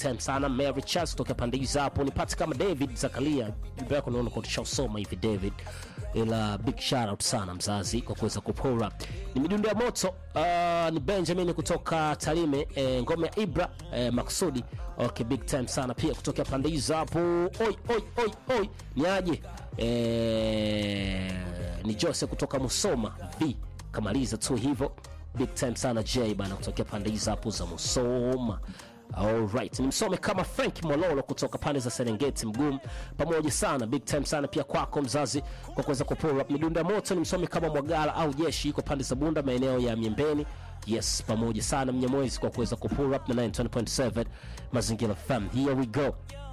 time sana Mary Charles kutoka pande hizo hapo. Nipate kama David Zakaria, jumbe yako naona kwa tushasoma hivi David, ila big shout out sana mzazi kwa kuweza kupora. Ni midundo ya moto uh, ni Benjamin kutoka Tarime eh, ngome ya Ibra eh, Maksudi okay, big time sana pia kutoka pande hizo hapo. Oi oi oi oi, ni aje eh, ni Jose kutoka Musoma V kamaliza tu hivyo big time sana J bana kutokea pande hizo hapo za Musoma. Alright, nimsome kama Frank Mololo kutoka pande za Serengeti mgumu, pamoja sana big time sana pia kwako mzazi kwa kuweza kupora midundo ya moto. Nimsome kama Mwagala au Jeshi iko pande za Bunda maeneo ya Miembeni. Yes, pamoja sana Mnyamwezi kwa kuweza kupura up na 920.7 Mazingira FM. Here we go.